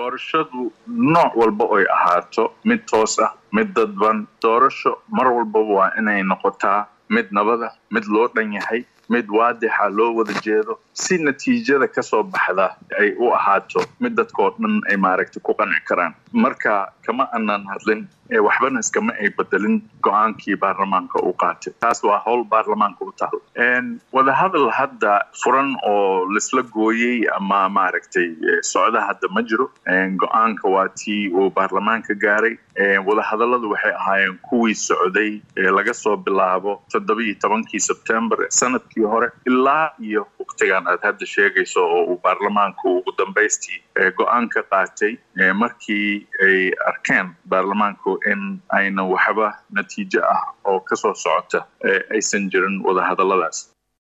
doorashadu nooc walba oy ahaato mid toos ah mid dadban doorasho mar walbaba waa inay noqotaa mid nabada mid loo dhan yahay mid waadixa loo wada jeedo si natiijada ka soo baxda ay u ahaato mid dadkoo dhan ay maaragtay ku qanci karaan marka kama aanan hadlin waxbana iskama ay bedelin go-aankii baarlamaanka uu qaatay taas waa howl baarlamaanka u taal wadahadal hadda furan oo laisla gooyey ama maaragtay socda hadda ma jiro go-aanka waa tii uu baarlamaanka gaaray wadahadalladu waxay ahaayeen kuwii socday laga soo bilaabo toddobiiyo tobankii sebtembar sanadkii hore ilaa iyo waqtigan aad hadda sheegayso oo uu baarlamaanku ugu dambaystii go-aan ka qaatay markii ay arkeen baarlamaanku in ayna waxba natiijo ah oo kasoo socota aysan jirin wadahadalladaas